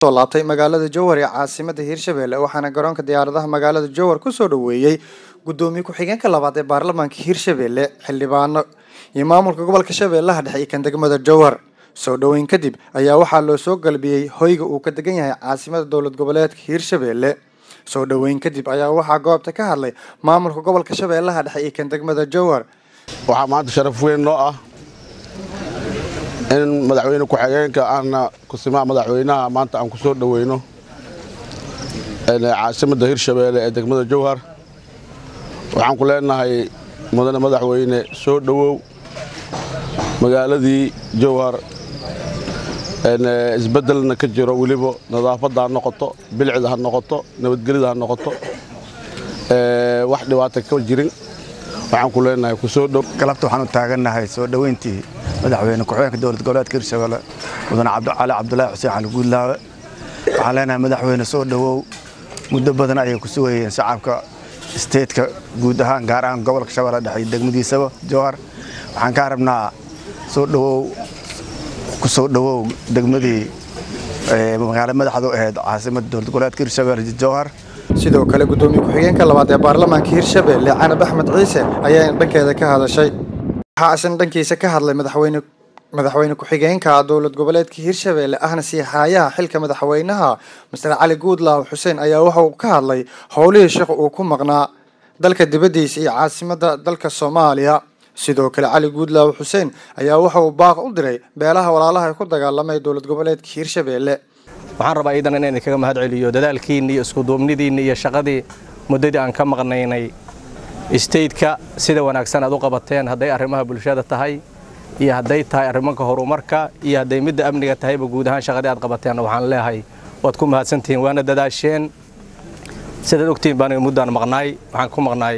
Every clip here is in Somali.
soo laabtay magaalada jowhar ee caasimada hirshabelle waxaana garoonka diyaaradaha magaalada jowhar kusoo dhaweeyey gudoomiye ku-xigeenka labaad ee baarlamaanka hirshabelle xildhibaano iyo maamulka gobolka shabeellaha dhexe iyo kan degmada jowhar soo dhoweyn kadib ayaa waxaa loo soo galbiyey hoyga uu ka degan yahay caasimada dowlad goboleedka hirshabelle soo dhoweyn kadib ayaa waxaa goobta ka hadlay maamulka gobolka shabeellaha dhexe iyo kan degmada jowhar waxaa maanta sharaf weyn noo ah in madaxweyne ku-xigeenka ahna kusimaha madaxweynaha maanta aan ku soo dhoweyno caasimadda hirshabeelle ee degmada jowhar waxaan ku leenahay mudane madaxweyne soo dhowow magaaladii jowhar isbeddelna ka jiro weliba nadaafadda ha noqoto bilicda ha noqoto nabadgelida ha noqoto wax dhibaata ka jirin waxaan ku leenahay ku soo dhow galabta waxaan u taagannahay soo dhoweyntii madaxweyne ku-xigeenka dowlad goboleedka hirshabelle mudane cali cabdulaahi xuseen cali guudlaawe waxaan leenahay madaxweyne soo dhowow muddo badan ayay ku sugayeen shacabka isteedka guud ahaan gaar ahaan gobolka shabeelle dhexe iyo degmadiisaba jowhar waxaan kaa rabnaa soo dhowow ku soo dhowow degmadii magaalo madaxdu ahayd caasimada dowlad goboleedka hirshabelle jowhar sidoo kale gudoomiye ku-xigeenka labaad ee baarlamaanka hirshabelle canab axmed ciise ayaa dhankeeda ka hadashay waxaa isna dhankiisa ka hadlay madaxweyne madaxweyne ku-xigeenka dowlad goboleedka hirshabelle ahna siixaayaha xilka madaxweynaha master cali guudlaaw xuseen ayaa waxa uu ka hadlay howlihii shaqo uu ku maqnaa dalka dibaddiisa iyo caasimada dalka soomaaliya sidoo kale cali guudlaaw xuseen ayaa waxa uu baaq u diray beelaha walaalaha ee ku dagaalamay dowlad goboleedka hirshabelle waxaan rabaa iidan inaan idinkaga mahad celiyo dadaalkiinni iyo iskuduubnidiinni iyo shaqadii muddadii aan ka maqnaynay istaytka sida wanaagsan aad u qabateen hadday arrimaha bulshada tahay iyo hadday tahay arrimanka horumarka iyo hadday midda amniga tahayba guud ahaan shaqadii aad qabateen waxaan leeyahay waad ku mahadsantihiin waana dadaasheen sidaad ogtihiin baan muddaan maqnaay waxaan ku maqnaay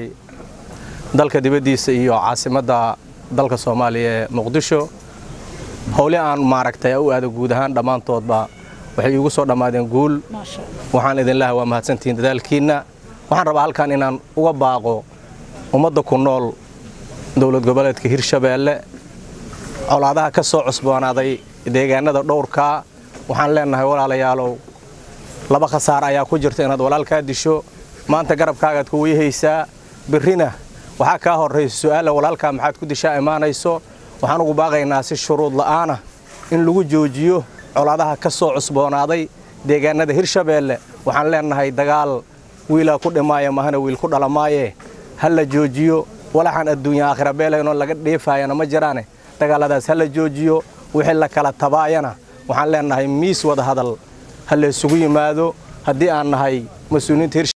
dalka dibaddiisa iyo caasimadda dalka soomaaliya ee muqdisho howli aan maaragtay u aado guud ahaan dhammaantoodba waxay iigu soo dhammaadeen guul waxaan idin leehay waa mahadsantihiin dadaalkiinna waxaan rabaa halkan inaan uga baaqo ummadda ku nool dowlad goboleedka hirshabeelle colaadaha ka soo cusboonaaday deegaanada dhowrkaa waxaan leenahay walaalayaalow laba khasaar ayaa ku jirta inaad walaalkaa disho maanta garabkaagaad ku weyhaysaa birrina waxaa kaa horraysa su'aalla walaalkaa maxaad ku dishaa imaanayso waxaan ugu baaqaynaa si shuruud la'aana in lagu joojiyo colaadaha ka soo cusboonaaday deegaanada hirshabeelle waxaan leenahay dagaal wiilaa ku dhimaaya mahana wiil ku dhalamaaye ha la joojiyo walaxaan adduunya aakhira beelaynoo laga dheefaayana ma jiraane dagaalladaas ha la joojiyo wixii la kala tabaayana waxaan leenahay miis wada hadal ha la isugu yimaado haddii aan nahay mas-uuliyiinta